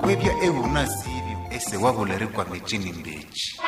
kwevya euna sivyo ese wavulerikwa michini mbichi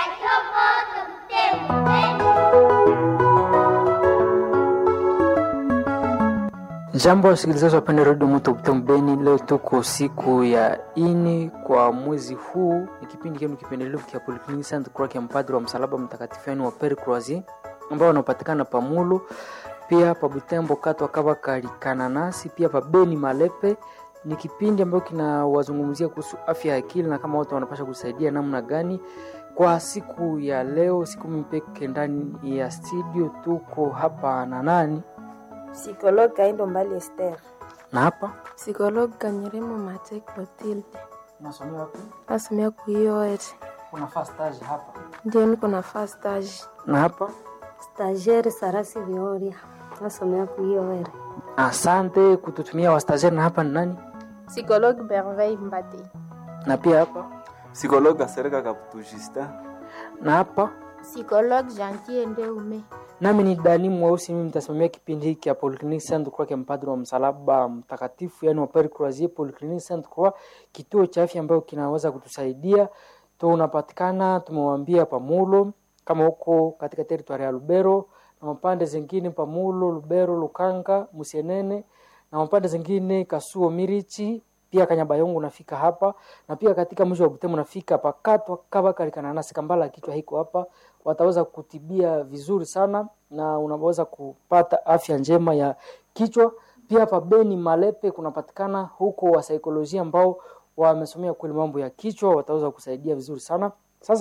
Jambo wasikilizaji wapende redio Moto Butembo Beni, leo tuko siku ya ini kwa mwezi huu. Ni kipindi kenu kipendelevu kia Polyclinic Saint Croix ya mpadri wa msalaba mtakatifu yani wa Pere Croisi ambao wanapatikana Pamulo, pia pa Butembo katwa kava kalikananasi, pia pa Beni Malepe. Ni kipindi ambayo kinawazungumzia kuhusu afya ya akili na kama watu wanapasha kusaidia namna gani. Kwa siku ya leo, siku mpeke ndani ya studio, tuko hapa na nani Psikologue Kaindo Mbali Esther. na hapa Psikologue Kanyeremo Mate Clotilde. nasomea wapi? Nasomea kuioet. Kuna first stage hapa Ndio niko na first stage. na hapa. Stagiaire Sarasi Vioria. Nasomea kuiowere. Asante kututumia wastazeri. Na hapa ni nani? Psikologue Merveille Mbate. Na pia hapa Psikologa Sereka Kaputu Justin. na hapa Psikologue Gentil Ndeume. nami ni Dani Mweusi. Mimi nitasimamia kipindi hiki ya Polyclinic Saint Croix ya mpadri wa msalaba mtakatifu, yani wa Pere Croisier Polyclinic Saint Croix, kituo cha afya ambayo kinaweza kutusaidia. Tunapatikana tumewambia Pamulo, kama huko katika teritwari ya Lubero na mapande zingine Pamulo, Lubero, Lukanga, Musienene na mapande zingine Kasuo, Mirichi pia Kanyabayongo unafika hapa na pia katika mji wa Butembo unafika pakatwa kaba kalikananasi kambala kichwa hiko hapa, wataweza kutibia vizuri sana na unaweza kupata afya njema ya kichwa. Pia hapa Beni Malepe kunapatikana huko wa saikolojia ambao wamesomea kweli mambo ya kichwa, wataweza kusaidia vizuri sana